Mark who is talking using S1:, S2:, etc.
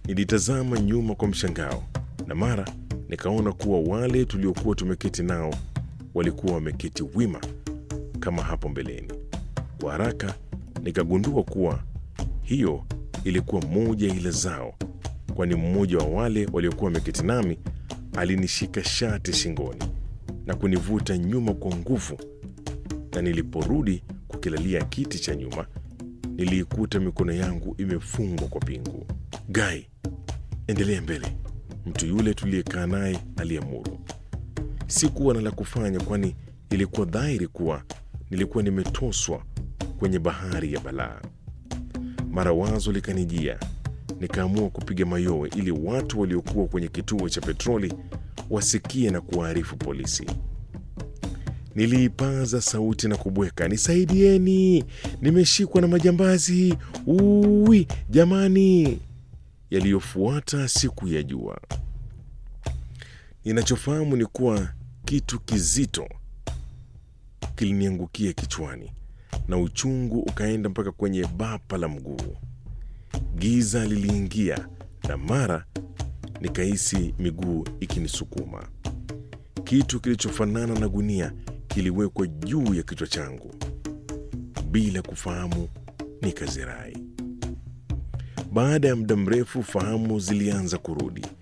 S1: Nilitazama nyuma kwa mshangao na mara nikaona kuwa wale tuliokuwa tumeketi nao walikuwa wameketi wima kama hapo mbeleni. Kwa haraka nikagundua kuwa hiyo ilikuwa moja ya ila zao, kwani mmoja wa wale waliokuwa wameketi nami alinishika shati shingoni na kunivuta nyuma kwa nguvu, na niliporudi kukilalia kiti cha nyuma niliikuta mikono yangu imefungwa kwa pingu. Gai, endelea mbele, mtu yule tuliyekaa naye aliamuru. Sikuwa na la kufanya, kwani ilikuwa dhahiri kuwa nilikuwa nimetoswa kwenye bahari ya balaa. Mara wazo likanijia, nikaamua kupiga mayowe ili watu waliokuwa kwenye kituo cha petroli wasikie na kuwaarifu polisi. Niliipaza sauti na kubweka, nisaidieni, nimeshikwa na majambazi, uwi jamani! Yaliyofuata siku ya jua. Ninachofahamu ni kuwa kitu kizito kiliniangukia kichwani na uchungu ukaenda mpaka kwenye bapa la mguu. Giza liliingia na mara nikahisi miguu ikinisukuma. Kitu kilichofanana na gunia kiliwekwa juu ya kichwa changu. Bila kufahamu, nikazirai. Baada ya muda mrefu, fahamu zilianza kurudi.